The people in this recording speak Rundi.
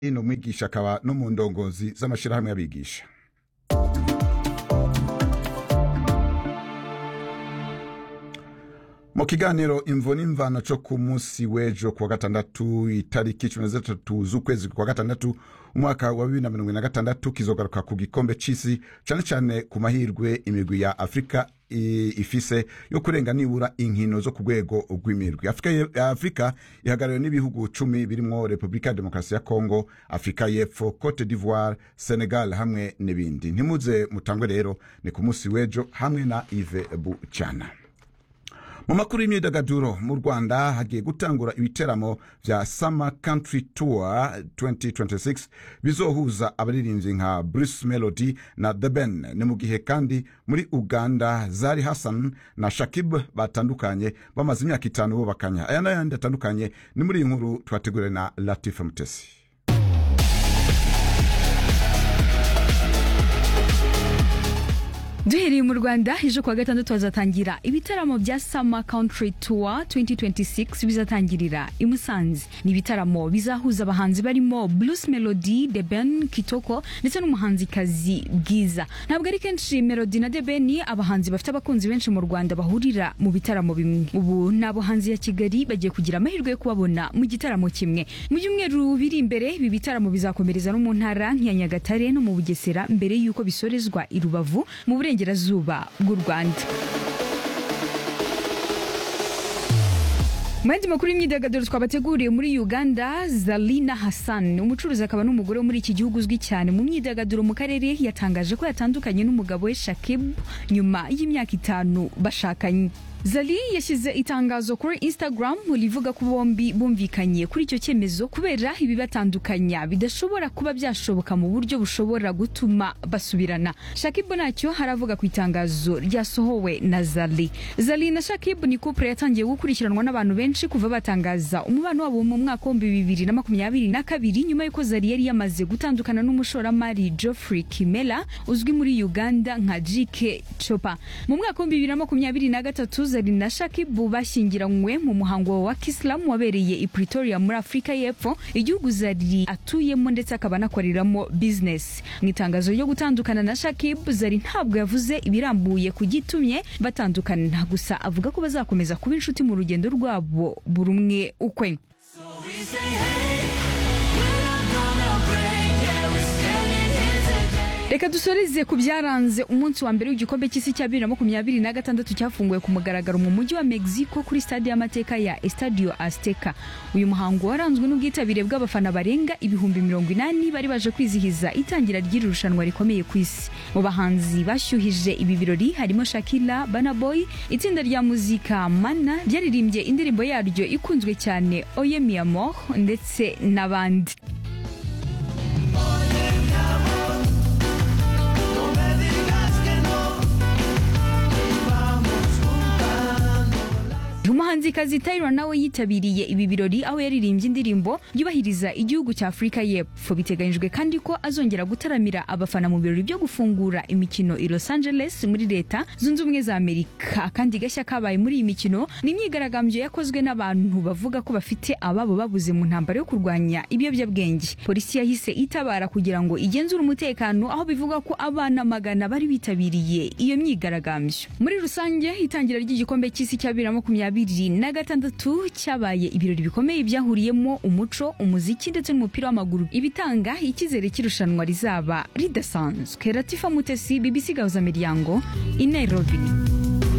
ni umwigisha akaba no mu ndongozi z'amashyirahamwe y'abigisha mu kiganiro imvo n'imvano co ku munsi w'ejo kuwa gatandatu itariki cumi na zitatu z'ukwezi kwa gatandatu umwaka wa bibiri na mirongo na gatandatu kizogaruka ku gikombe c'isi cane cane ku mahirwe imigwi ya afurika ifise yo kurenga nibura inkino zo ku rwego rw'imirwi afurika, afurika ihagarariwe n'ibihugu cumi birimwo repubulika ya demokarasi ya kongo afurika y'epfo cote d'ivoire senegal hamwe n'ibindi ntimuze mutangwe rero ni ku munsi w'ejo hamwe na ive bucana mu makuru y'imyidagaduro mu rwanda hagiye gutangura ibiteramo vya summer country tour 2026 bizohuza abaririmbyi nka bruce melody na the ben ni mu gihe kandi muri uganda zari hassan na shakib batandukanye bamaze imyaka itanu bubakanya aya n'ayandi atandukanye ni muri iyi nkuru twateguriwe na latifa mutesi duhereye mu rwanda ejo kuwa gatandatu hazatangira ibitaramo bya summer country tour 2026 bizatangirira i musanze ni ibitaramo bizahuza abahanzi barimo blues melody the ben kitoko ndetse n'umuhanzikazi bwiza ntabwo ari kenshi melody na the ben abahanzi bafite abakunzi benshi mu rwanda bahurira mu bitaramo bimwe ubu ni abahanzi ya kigali bagiye kugira amahirwe yo kubabona mu gitaramo kimwe mu byumweru biri imbere ibi bitaramo bizakomereza no mu ntara nk'iya nyagatare no mu bugesera mbere y'uko bisorezwa i rubavu mu burengerazuba bw'u rwanda mu yandi makuru y'imyidagaduro twabateguriye muri uganda zalina hassan umucuruzi akaba n'umugore wo muri iki gihugu uzwi cyane mu myidagaduro mu karere yatangaje ko yatandukanye n'umugabo we shakib nyuma y'imyaka itanu bashakanye zali yashyize itangazo kuri instagram rivuga ko bombi bumvikanye kuri icyo cyemezo kubera ibibatandukanya bidashobora kuba byashoboka mu buryo bushobora gutuma basubirana shakibu ntacyo haravuga ku itangazo ryasohowe na zali zali na shakibu ni couple yatangiye gukurikiranwa n'abantu benshi kuva batangaza umubano wabo mu mwaka w'ibihumbi bibiri na makumyabiri na kabiri nyuma y'uko zali yari yamaze gutandukana n'umushoramari geoffrey kimela uzwi muri uganda nka jike chopa mu mwaka w'ibihumbi bibiri na makumyabiri na gatatu zari na shakibu bashyingiranywe mu muhango wa kisilamu wabereye i pretoria muri afurika y'epfo igihugu zari atuyemo ndetse akaba anakoreramo bizinesi mu itangazo ryo gutandukana na shakibu zari ntabwo yavuze ibirambuye ku gitumye batandukana gusa avuga ko bazakomeza kuba inshuti mu rugendo rwabo buri umwe ukwe reka dusoreze ku byaranze umunsi wa mbere w'igikombe cy'isi cya bibiri na makumyabiri na gatandatu cyafunguwe ku mugaragaro mu mujyi wa mexico kuri stade y'amateka ya estadio azteca uyu muhango waranzwe n'ubwitabire bw'abafana barenga ibihumbi mirongo inani bari baje kwizihiza itangira ry'iri rushanwa rikomeye ku isi mu bahanzi bashyuhije ibi birori harimo shakira banaboy itsinda rya muzika mana ryaririmbye indirimbo yaryo ikunzwe cyane oye mi amor ndetse n'abandi umuhanzikazi Tyra nawe yitabiriye ibi birori aho yaririmbye indirimbo yubahiriza igihugu cya Afurika y'Epfo biteganyijwe kandi ko azongera gutaramira abafana mu birori byo gufungura imikino i Los Angeles muri leta zunze ubumwe za Amerika kandi gashya kabaye muri iyi mikino ni imyigaragambyo yakozwe n'abantu bavuga ko bafite ababo babuze mu ntambara yo kurwanya ibiyobyabwenge polisi yahise itabara kugira ngo igenzure umutekano aho bivuga ko abana magana bari bitabiriye iyo myigaragambyo muri rusange itangira ry'igikombe cy'isi cya bibiri na makumyabiri bibiri na gatandatu cyabaye ibirori bikomeye byahuriyemo umuco umuziki ndetse n'umupira w'amaguru ibitanga icyizere cy'irushanwa rizaba ridasanzwe latifa mutesi bbc gahuza miryango i nairobi